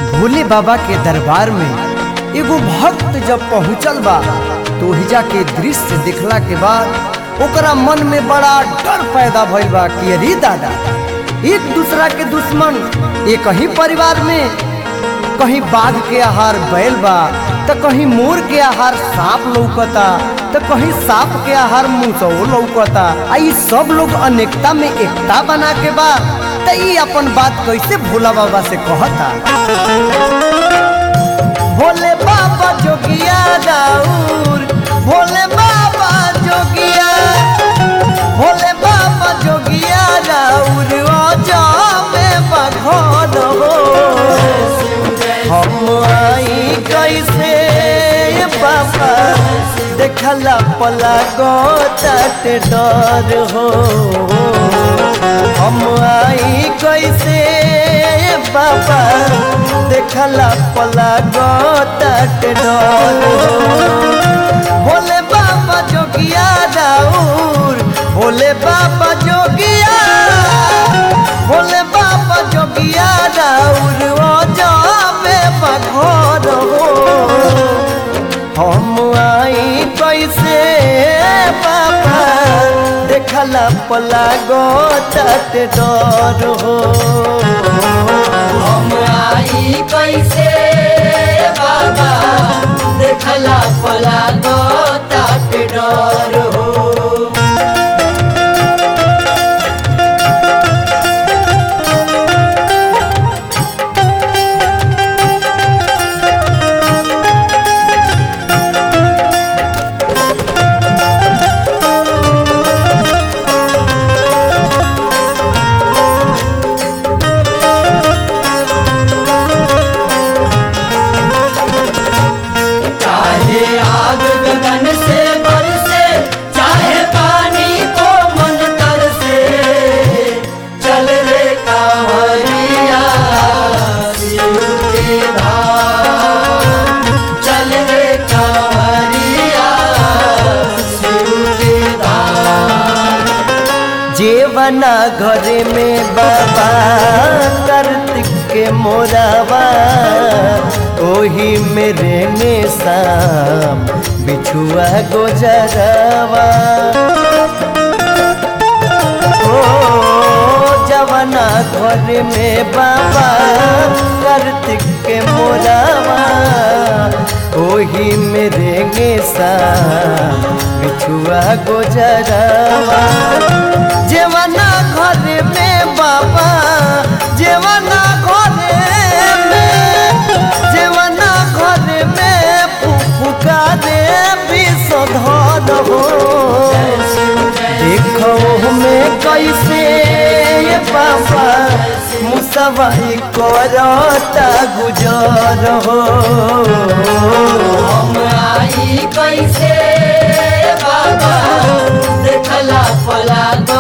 भोले बाबा के दरबार में एगो भक्त जब पहुंचल बा तो हिजा के दृश्य देखला के बाद ओकरा मन में बड़ा डर पैदा भइल बा कि अरे दादा एक दूसरा के दुश्मन एक ही परिवार में कहीं बाघ के आहार बैल बा तो कहीं मोर के आहार सांप लौकता तो कहीं सांप के आहार मुसो लौकता आ ई सब लोग अनेकता में एकता बना के बा तो ई अपन बात कैसे भोला बाबा से कहता भोले बाबा जोगिया राउर भोले बाबा जोगिया भोले बाबा जोगिया राउर आजा में बघन हो हम आई कैसे बाबा देखला पला गो तट डर हो हम आई कैसे बाबा देखला पला गो तट डर हो भोले बाबा जोगिया राउर भोले बाबा जोगिया भोले बाबा जोगिया राउर ओ जावे बघोर हो हम आई कैसे बाबा देखला पला गो तट डर हो हम आई कैसे बाबा देखला पला दो ताट डर हो चाहे आग गगन से बरसे चाहे पानी को मन कर से चल रे कांवरिया शिव के धाम चल रे कांवरिया शिव के धाम जेवना घरे में बाबा कार्तिक के मोरावा ओही मेरे में शाम बिछुआ गोजरवा ओ जवना घर में बाबा कार्तिक के मोरावा ओही मेरे गे शाम बिछुआ गोजरवा जेवना घर में बाबा जेवना घर में जेवना घर में फुफुका दे विषधर हो देखो में कैसे ये बाबा मुसवाई करता गुजर हो हम आई कैसे बाबा देखला पला दो